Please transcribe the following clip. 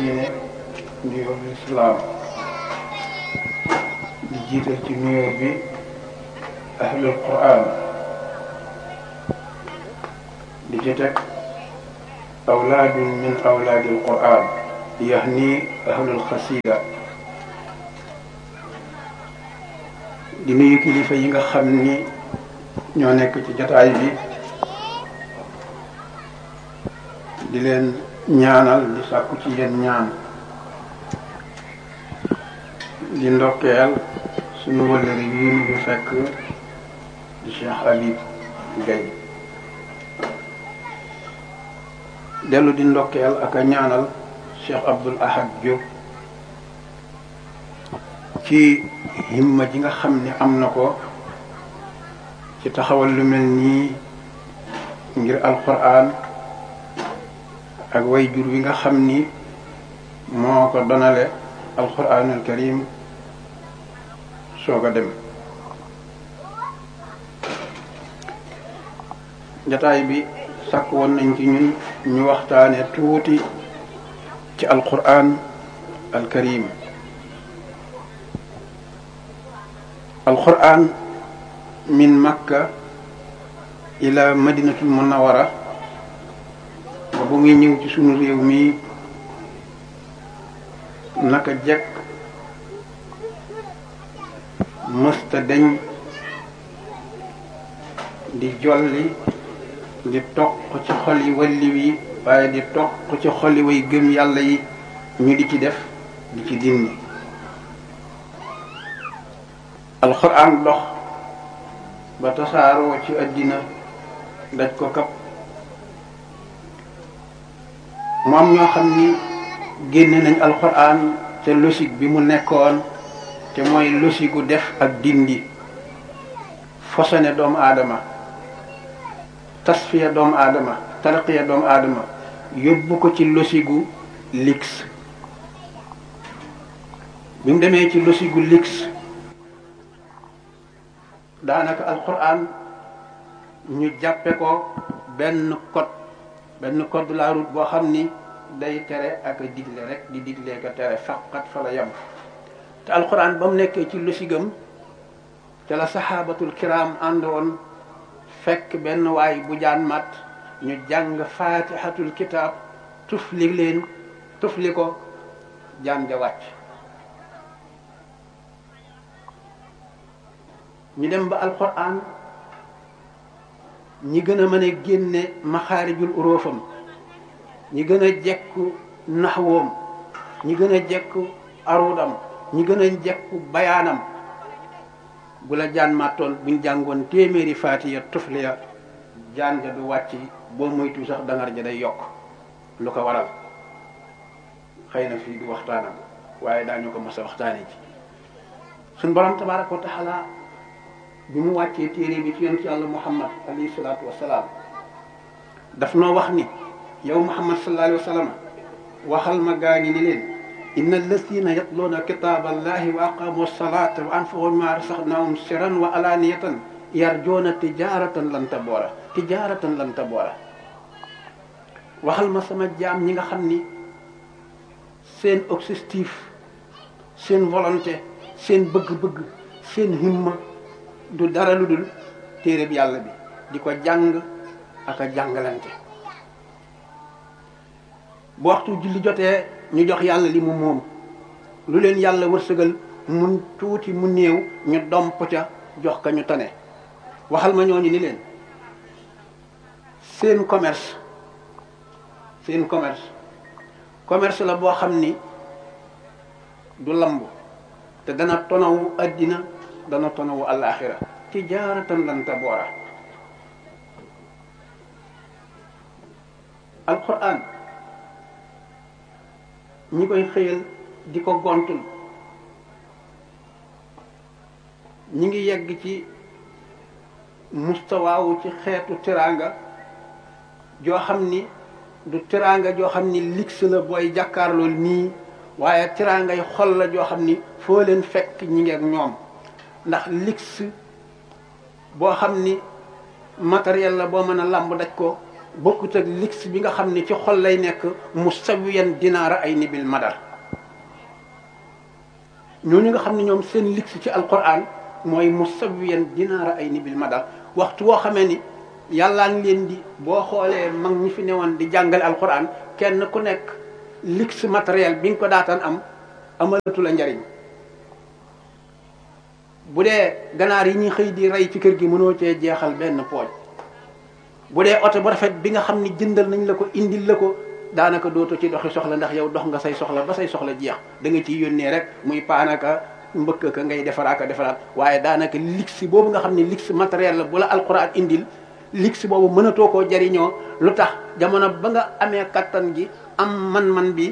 diine nuyoo bi islaam di jiital ci nuyoo bi ahlul quran di ci teg awlaadun min awlaadil quran yahni ahlul xasida di nuyu kilifa yi nga xam ni ñoo nekk ci jataay bi di leen ñaanal di sàkku ci yéen ñaan di ndokkeel suñu wëllëri yi ñu fi fekk di Cheikh Habib Gaye dellu di ndokkeel ak a ñaanal Cheikh Abdoul Ahad Diop ci himma ji nga xam ni am na ko ci taxawal lu mel nii ngir alquran ak way jur wi nga xam ni moo ko donale alquranul karim soog a dem jataay bi sàkk woon nañ ci ñun ñu waxtaane tuuti ci alquran al karim alquran min makka ila madinatul munawara ba bu muy ñëw ci sunu réew mi naka jekk mësta deñ di jolli di toq ci xol yi walli wi waaye di toq ci xol yi way gëm yàlla yi ñu di ci def di ci dindi alxuraan dox ba tasaaroo ci àddina daj ko kap mu am ñoo xam ni génne nañ alxuraan te logique bi mu nekkoon te mooy logique gu def ak dindi fosone doomu aadama tasfiya doomu aadama tarqiya doomu aadama yóbbu ko ci logique gu lix bi mu demee ci logique gu lix daanaka alxuraan ñu jàppe ko benn code benn code de la route boo xam ni day tere ak a digle rek di digle ko tere faqat fa la yem te alxuraan ba mu nekkee ci losigam te la saxaabatul kiram àndoon fekk benn waay bu jaan mat ñu jàng faatihatul kitaab tufli leen tufli ko jaan ja wàcc ñu dem ba alxuraan ñi gën a mën a génne maxaarijul uróofam ñi gën a jekku naxwoom ñi gën a jekku arudam ñi gën a jekku bayaanam bu la jaan màttoon buñ jàngoon téeméeri faatiya tufliya jaan ja du wàcc boo moytu sax dangar ja day yokk lu ko waral xëy na fii du waxtaanam waaye daañu ko mos a waxtaane ci suñ borom tabaraka wa taala bi mu wàccee téere bi ci yonent yàlla muhammad alayhi salaatu wasalaam daf noo wax ni yow muhammad sallallahu alayhi wa sallam waxal ma gaañi ni leen inna alladina yatluuna kitaaba allahi wa aqamu salata wa anfaqu mimma rasaqnahum sirran wa alaniyatan yarjuuna tijaratan lan taboora tijaratan lan taboora waxal ma sama jaam ñi nga xam ni seen objectif seen volonté seen bëgg-bëgg seen himma du dara lu dul téere bi yàlla bi di ko jàng ak a jàngalante bu waxtu julli jotee ñu jox yàlla li mu moom lu leen yàlla wërsëgal mun tuuti mu néew ñu domp ca jox ka ñu tane waxal ma ñooñu ni leen seen commerce seen commerce commerce la boo xam ni du lamb te dana tonawu addina dana tonawu alaxira tijaaratan lan taboora alquran ñi koy xëyal di ko gontul ñi ngi yegg ci mustawaawu ci xeetu teraanga joo xam ni du teraanga joo xam ni lix la booy jàkkaarlool nii waaye teraanga yi xol la joo xam ni foo leen fekk ñi ngi ak ñoom ndax lix boo xam ni matériel la boo mën a làmb daj ko bokkut ak lix bi nga xam ne ci xol lay nekk musawiyan dinaara ay nibil madar ñooñu nga xam ne ñoom seen lix ci alquran mooy musawiyan dinaara ay nibil madar waxtu woo xamee ni yàllaa ngi leen di boo xoolee mag ñi fi newoon di jàngale alquran kenn ku nekk lix matériel bi nga ko daataan am amalatu la njariñ bu dee ganaar yi ñuy xëy di rey ci kër gi mënoo cee jeexal benn pooj bu dee oto bu rafet bi nga xam ni jëndal nañ la ko indil la ko daanaka dooto ci doxi soxla ndax yow dox nga say soxla ba say soxla jeex da nga ciy yónnee rek muy paanaka mbëkk ka ngay defaraaka defaraat waaye daanaka lix boobu nga xam ne lix matériel la bu la alquran indil lix boobu mënatoo koo jariñoo lu tax jamono ba nga amee kattan gi am man-man bi